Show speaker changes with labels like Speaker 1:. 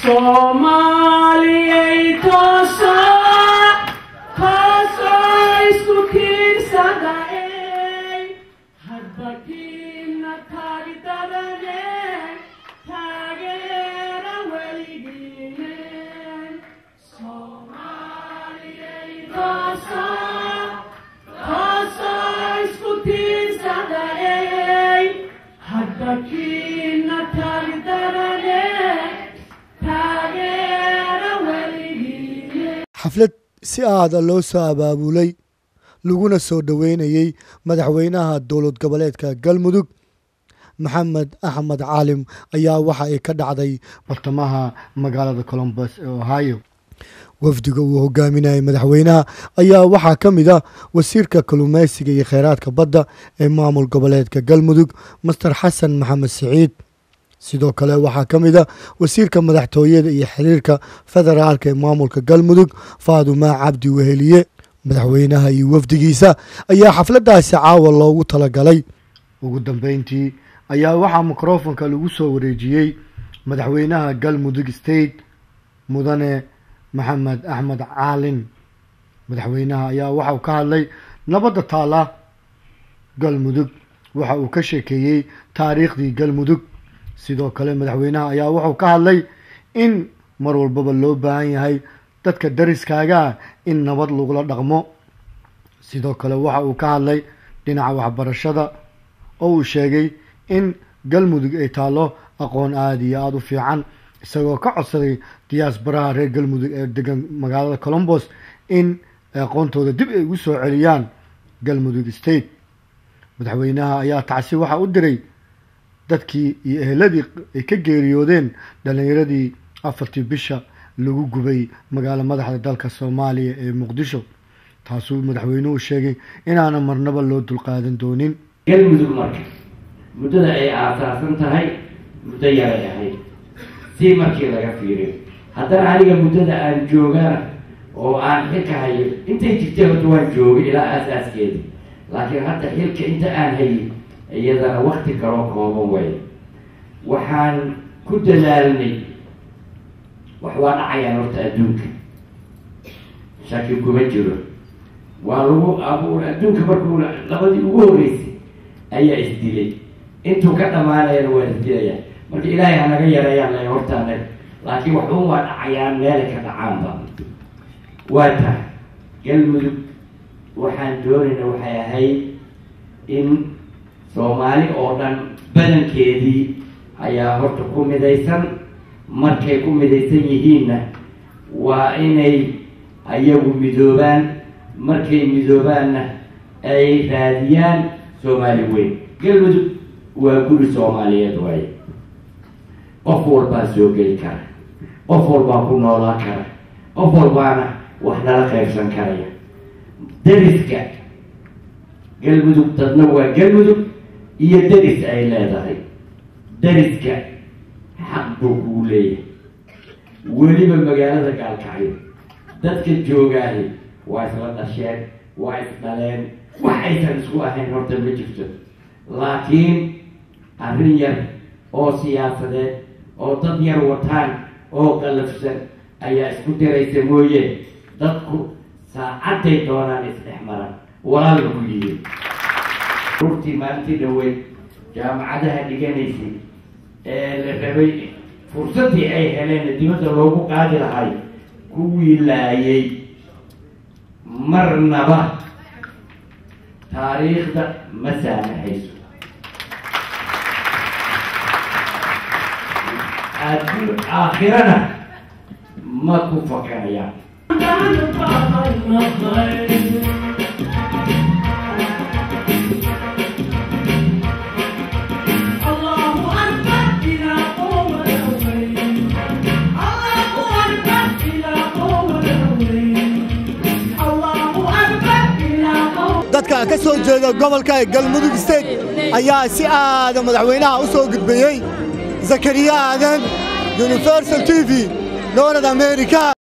Speaker 1: soomaaliyay tooso tooso isku kiirsadaey hadbakiina taagdadane taageera weligiine soomaaliyay tooso tooso isku tiirsadaey hadbakiina taagdadane taageera weligiine
Speaker 2: xaflad si aada loo soo abaabulay laguna soo dhoweynayey madaxweynaha dowlad goboleedka galmudug maxamed axmed caalim ayaa waxa ay ka dhacday bartamaha magaalada colombus ee ohio wafdiga uu hogaaminayay madaxweynaha ayaa waxaa ka mid ah wasiirka kalluumeysiga iyo kheyraadka badda ee maamul goboleedka galmudug master xasan maxamed siciid sidoo kale waxaa ka mid ah wasiirka madaxtooyada iyo xiriirka federaalka ee maamulka galmudug faadumaa cabdi weheliye madaxweynaha iyo wafdigiisa ayaa xafladaasi caawa loogu talagalay ugu dambeyntii ayaa waxaa mikrofonka lagu soo wareejiyey madaxweynaha galmudug state mudane maxamed axmed caalin madaxweynaha ayaa waxauu ka hadlay nabadda taala galmudug waxa uu ka sheekeeyey taariikhdii galmudug sidoo kale madaxweynaha ayaa wuxuu ka hadlay in mar walbaba loo baahan yahay dadka dariskaagaa in nabad lagula dhaqmo sidoo kale waxa uu ka hadlay dhinaca waxbarashada oo uu sheegay in galmudug ay taallo aqoon aada iyo aada u fiican isagoo ka codsaday diyaasbaraha reer galmudug ee degan magaalada colombos in aqoontooda dib ay ugu soo celiyaan galmudug state madaxweynaha ayaa tacsi waxaa u diray dadkii iyo eheladii ay ka geeriyoodeen dhallinyaradii afartii bisha lagu gubay magaalo madaxda dalka soomaaliya ee muqdisho taasuu madaxweynuhu sheegay inaana marnaba loo dulqaadan doonin
Speaker 3: galmudug marka muddada ay aasaasan tahay muddo yaray ahayd si markii laga fiiriyo haddana aniga muddada aan joogana oo aan xilka hayo intay jirtay horta waan joogay ilaa aasaaskeeda laakiin hadda xilka inta aan hayay iyadana wakti kaloo kooban way waxaan ku dadaalnay wax waa dhacayaan horta adduunka shaki kuma jiro waa lagu abuur adduunka markuu labadii ugu horreysay ayaa isdilay intuu ka dhamaanayana waa isdilayaa marka ilaahay hanaga yareeyaan la hortaana laakiin waxun waa dhacayaan meelay ka dhacaanba waa tahay galmudug waxaan doonayna waxay ahayd in soomaali oo dhan badankeedii ayaa horta ku midaysan markay ku midaysan yihiinna waa inay ayagu midoobaan markay midoobaanna ay raadiyaan soomaali weyn galmudug waa guri soomaaliyeed waaye qof walbaa soo geli kara qof walbaa ku noolaan kara qof walbaana wax nala qaybsan karaya dariska galmudug dadna waa galmudug iyo deris ay leedahay deriska xaq buu kugu leeyahay weliba magaalada gaalkacyo dadka joogaahi waa isla dhasheen waa isdhaleen wax aysan isku ahayn horta ma jirto laakiin arrin yar oo siyaasadeed oo dad yar wataan oo qalafsan ayaa isku diraysa mooye dadku saacadday doonaan isdhex maran walaalba ku yihiin rurtii maalintii dhaweyd jaamacadaha dhiganaysay ee la rabay fursaddii ay heleen dibadda loogu qaadi lahay kuwii laayay marnaba taariikhda ma saamaxayso adduun aakhirana ma ku fakarayaan
Speaker 2: dadka ka soo jeeda gobolka galmudug state ayaa si aada madaxweynaha u soo gudbeeyey zakariya aadan universal t v dowlad america